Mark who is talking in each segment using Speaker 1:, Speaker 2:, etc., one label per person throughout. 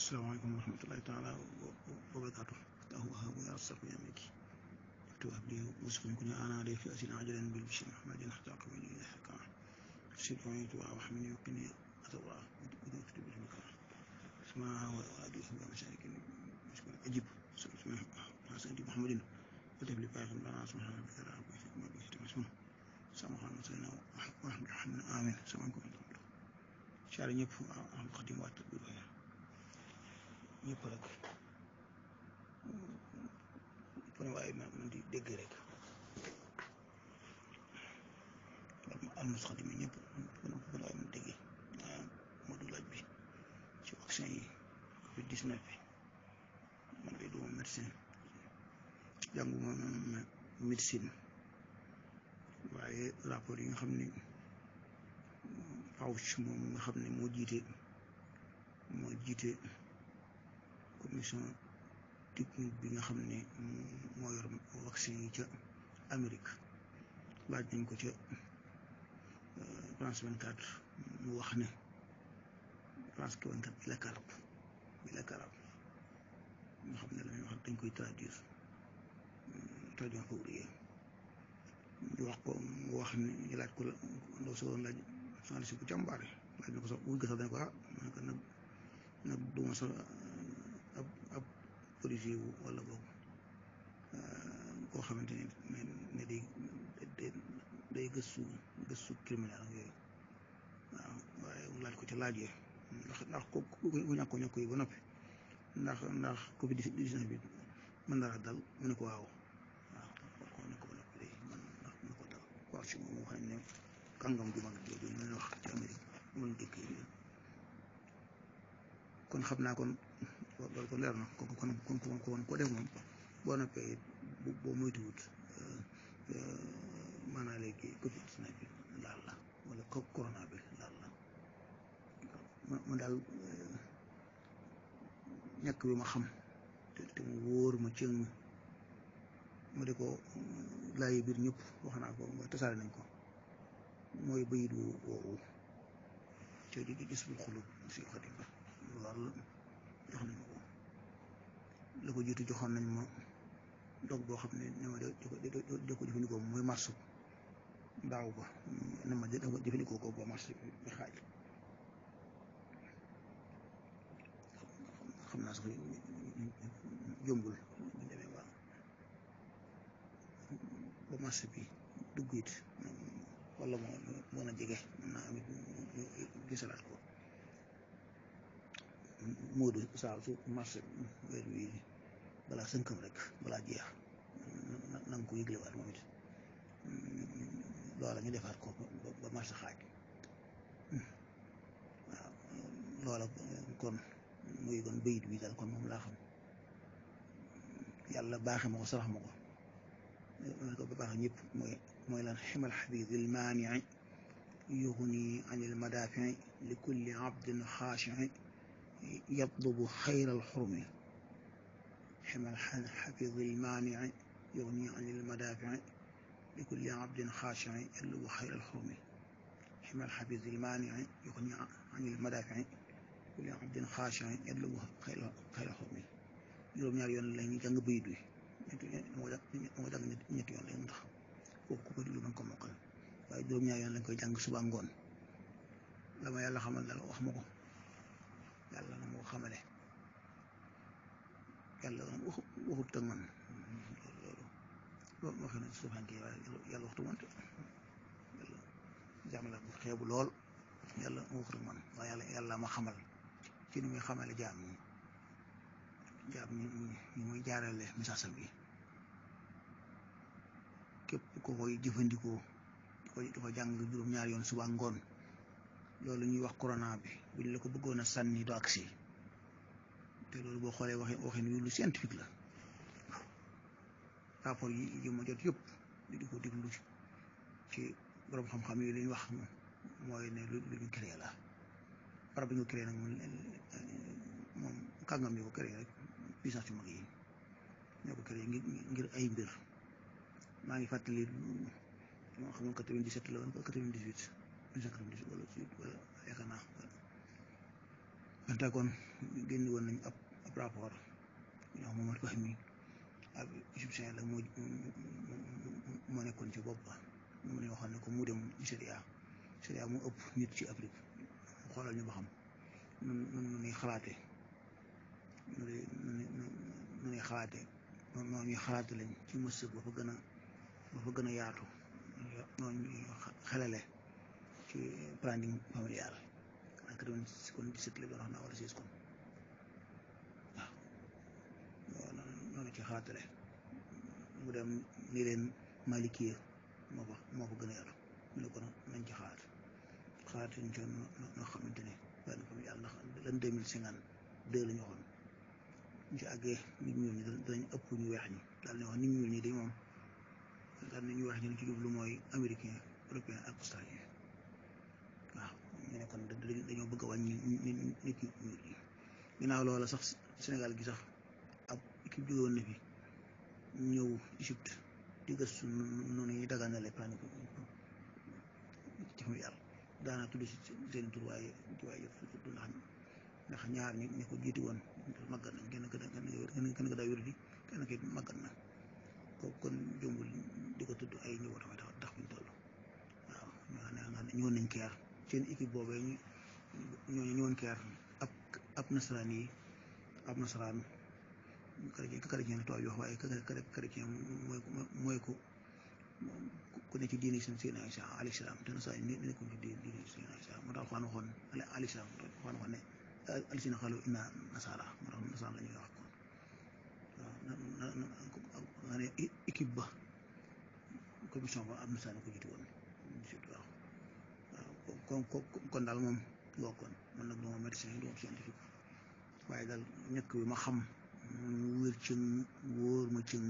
Speaker 1: asalaamaaleykum wa rahmatulahi taala wa barakaatu tahu wahabu ya rassaq ya miki tuwab li muslim kuni ana de fi asin ajalan bil bishri ahmadin hatta qawli ya hakam sirri wa wahmini wa qini atwa wa yaktubu bil makan اسمع وادي في مشارك مشكور اجب سبحان سيدي محمد وتب لي بايخ لنا سبحان ربك رب العزه عما يصفون سامحنا وسلنا ورحمة الله آمين سامحكم شعر ñëpp am xadim waat bi ñëpp rek fu ne waaye man di dégg rek almus xadim ñëpp fu ne waaye man dégg moo du laaj bi ci vaccin yi covid 19 bi man de duma médecin jànguma médecine waaye rapport yi nga xam ni Fauci moom nga xam ne moo jiite moo jiite commission technique bi nga xam ne moo yor vaccin yi ca Amérique laaj nañ ko ca France 24 mu wax ne France 24 bi la karab bi la karab nga xam ne la ñuy wax dañ koy traduire traduire ko ouvrier ñu wax ko mu wax ne ñu laaj ko la ndaw si woon laaj soxna si bu jàmbaare laaj na ko sax wuñ ko sax dañ ko ah man ko nag nag duma sax ab ab policier wu wala boog koo xamante ne ne day day gëstu gëstu criminel ak yooyu waaw waaye mu laaj ko ci laaj yi ndax ndax ko ku ñàkk ko ñàkk yi ba noppi ndax ndax covid 19 bi mën na la dal mu ne ko waaw waaw ko ne ko ba noppi day mën na ko dal waaw si moom moo xam ne kàngam ju mag jooju ñu leen wax ci Amérique mën dëkk yi kon xam naa kon loolu kon leer na kon kon kon kon ko def moom boo noppee boo moytuwut maanaam léegi covid 19 bi laal la wala corona bi laal la ma daal ñàkk bi ma xam te te mu wóor ma cëng ma di ko laayi biir ñëpp wax naa ko mooy tasaare nañ ko mooy bayit wu woowu te di gis bul xulub si xadim ba lool jox nañ ma ko la ko jiitu joxoon nañ ma dog boo xam ne ne ma de ko jëfandikoo mooy marsu daaw ba ne ma de ko jëfandikoo ko ba marsu bi xaaj xam naa sax jombul ñu demee ba ba marché bi dugg it wala moo mën a jege mën naa amit gisalaat ko Moodu saa su marché weer wi balaa sënkam rek balaa jeex na nga ko yëglewaat moom it loola ñu defaat ko ba marché xaaj waaw loola kon muy kon bayit bi daal kon moom laa xam yàlla baaxe ma ko sarax ma ko ma ko ba baax ñëpp mooy mooy lan ximal xabib il maanii yugni an il madafii li kulli abdin xaashii yatlubu xayra alxurmi ximal xabib il maanii yugni an il madafii li kulli abdin xaashii yatlubu xayra alxurmi ximal xabib il maanii yugni an il madafii kulli abdin xaashin yatlubu xayra xurmi juróom-ñaari yoon la ñuy jàng bayit wi moo jàng ñetti yoon lañ tax kooku ku ko déglu mën ko mokkal waaye juróom-ñaari yoon lañ koy jàng suba ngoon la ma yàlla xamal daal wax ma ko yàlla na ma ko xamale yàlla waxut ak man loolu loolu moo xam ne suufanke waaye yàlla waxtu wante yàlla jàmm la bu xeebu lool yàlla waxut ak man waaye yàlla yàlla ma xamal ci ni muy xamale jaam ñi jaam ñi ñu muy jaarale message bi képp ko koy jëfandikoo di ko di ko jàng juróom-ñaari yoon suba ngoon loolu ñuy wax corona bi buñ la ko bëggoon a sànni do agsi te loolu boo xoolee waxe waxin wi lu scientifique la rapport yi yi ma jot yëpp di ko déglu ci borom xam-xam yi li ñu wax mooy ne lu lu ñu créé la barab bi ñu créé nag moom kàngam yi ko créé rek puissance yu mag yi ñoo ko créé ngir ngir ay mbir maa ngi fàttali moo xam ne quatre-vingt-dix-sept la woon ba quatre-vingt-dix-huit wala wala yaakaar naa Pentagone génn woon nañ ab ab rapport ñu wax Mohamed Fahmi ab égyptien la moo moo nekkoon ci bopp ba mu ne waxoon ne ko mu dem Nigéria Nigéria mu ëpp nit ci Afrique xoolal ñu ba xam nun nun nu ñuy xalaate nu nu ñuy xalaate noonu ñuy xalaate lañ ci mësëg ba fa gën a ba fa gën a yaatu noonu ñuy xelale ci planning familial ak doon kon dix-sept la doon wax naa wala seize kon waaw noonu ci xalaatale mu dem ni leen malikiya moo fa moo fa gën a yaatu mu ne ko nañ ci xalaat xalaat yuñ ci noo xamante ne benn familial ndax lan deux mille cinquante deux la ñu waxoon ñu ci àggee nit ñuul ñi danañ ëpp ñu weex ñi daal ne wax nit ñuul ñi dañ moom daal ne ñu weex ñi ci jublu mooy américain européen ak australien waaw ñu ne kon dañoo bëgg a wàññi nit nit ñuul ñi ginnaaw loola sax Sénégal gi sax ab équipe jógewoon na fi ñëw Égypte di gëstu noonu ñuy daganale plan ci familial daana tudd si seen tur waaye waaye tudd ndax ndax ñaar ñi ñi ko jiiti woon màggat nañ kenn kenn kenn daa wér di kenn ki màggat na kooku kon jombul di ko tudd ay ñëw tamit tax buñ toll waaw ñoo xam ne nga xam ne ñëwoon nañ keer seen équipe boobee ñu ñooñu ñëwoon keer ab ab nasaraan yi ab nasaraan chrétien chrétien la tubaab yi wax waaye chrétien mooy mooy ko ku ne ci diini seen seen Isa alayhi salaam te nasaraan yi nekkuñ ci diini seen Isa moo tax Alxuraan waxoon alayhi salaam Alxuraan waxoon ne alisina xalu inna nasara moo tax nasara la ñuy wax kon waaw na ne équipe ba commission ba am nasara ko jiitu woon waaw waaw kon kon daal moom loo kon man nag duma médecin duma scientifique waaye daal ñëkk bi ma xam mu wér ci wóor ma ci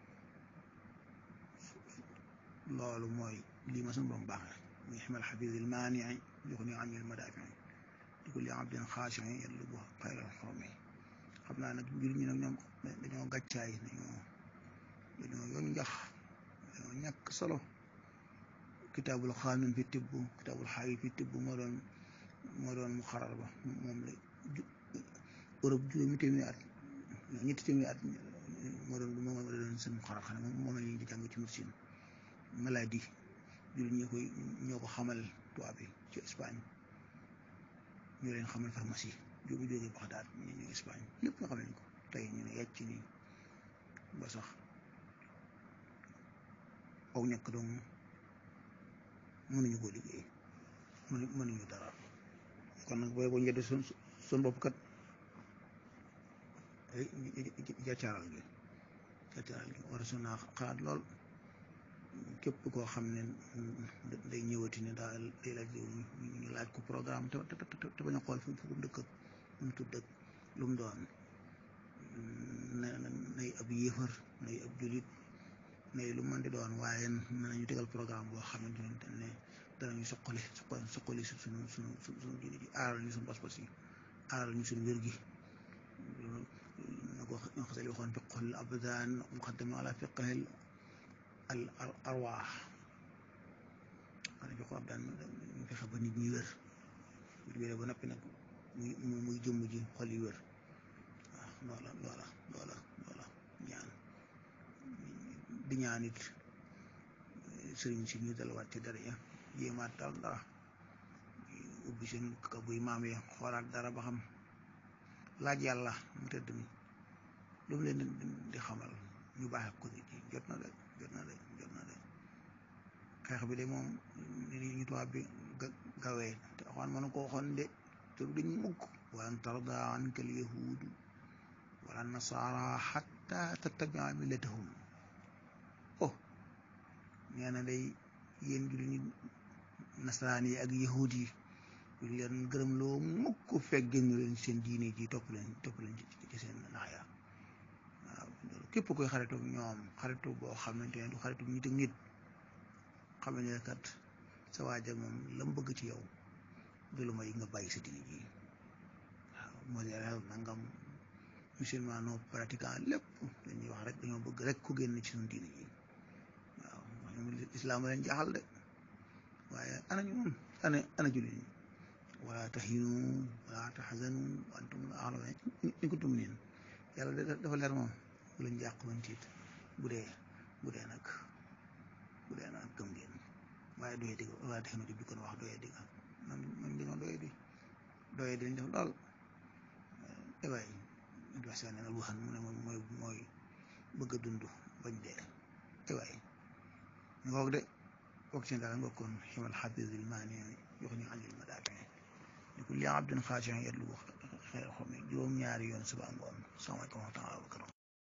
Speaker 1: loolu mooy lii ma suñu borom baaxee muy ximal xafisil maanii jox ni anil madaafi di ko li abdin xaashin yatlubu xayral xawmi xam naa nag mbir ñi nag ñoom dañoo gàccaay dañoo dañoo yoon njax dañoo ñàkk solo kitaabul xaanun fi tibb kitaabul xaayi fi tibb moo doon moo doon mu xarar ba moom la Europe juróomi téeméeri at ñetti téeméeri at moo doon moom la doon seen mu xarar xam ne moom la ñuy di jàng ci médecine maladie jullit ñi koy ñoo ko xamal tubaab bi ci Espagne ñoo leen xamal pharmacie jóge jóge Baxdaad ñu ñu Espagne lépp nga xam nañ ko tey ñu ne yàcc nii ba sax aw ñàkk doom mënuñu koo liggéey mënu mënuñu dara kon nag booy boo njëdd sun sun bopp kat jàccaaral gi jàccaaral gi war a su naa xalaat lool képp koo xam ne day ñëwati ne daal day laaj ñu laaj ko programme te te te bañ a xool fu mu dëkk lu mu tudd lu mu doon na nay ab yéefar nay ab julit nay lu mën di doon waaye nañu tegal programme boo xamante ne danañu soqali soqali suñu suñu suñu diine ji aaral ñu suñu pas-pas yi aaral ñu suñu wér gi na ko xasal waxoon fiqhul abdaan muqaddam ala fiqhil al arwaax xanaa jox ko ab daan ñu fexe ba nit ñi wér bu wéree ba noppi nag muy muy jëmm ji xol yi wér waaw loola loola loola loola ñaan di ñaan it sëriñ si ñu dalawaat ci dara ya jéemaat daal dara ubbi seen kabuy maam ya xoolaat dara ba xam laaj yàlla mu tëdd mi lu mu leen di xamal ñu baaxee ko nit yi jot na de jot na de jot na de xeex bi de moom ni ñu tubaab bi gawee te waxoon mënu ko waxoon de te du dañ mukk walan tarda anka al yahudu wala nasara xatta tattabia millatahum oh nee na day yéen julli ñi nasaraan yi ak yahud yi duñ leen gërëm loo mukk fekk génn leen seen diine ji topp leen topp leen ci seen naxya waaw képp koy xaritu ñoom xaritu boo xamante ne du xaritu nit ak nit xam ne kat sa waajal moom la mu bëgg ci yow du lu may nga bàyyi sa diine ji waaw modèle nangam musulman non pratiquant lépp dañuy wax rek dañoo bëgg rek ku génn ci suñu diine ji waaw ñoom islaam leen jaaxal de waaye ana ñu moom ana ana jullit ñi wala tahinu wala tahzanu wa antum a'lamu in kuntum mu'minin yàlla dafa leer moom bu leen jàq bañ tiit bu dee bu dee nag bu dee nag gëm ngeen waaye doye digg wala tahinu di kon wax doye digg man man di noonu doye di doye di lañ def lool ewaay adversaire ne na lu xam mu ne moom mooy mooy bëgg a dund bañ dee ewaay ñu ngoog de bokk ci daal ngokkoon ximal xafisul maani yox ñu àndil ma daa ni kulli abdin xaashin yatlu xeer xom juróom-ñaari yoon suba ngoon salaamaaleykum wa rahmatulah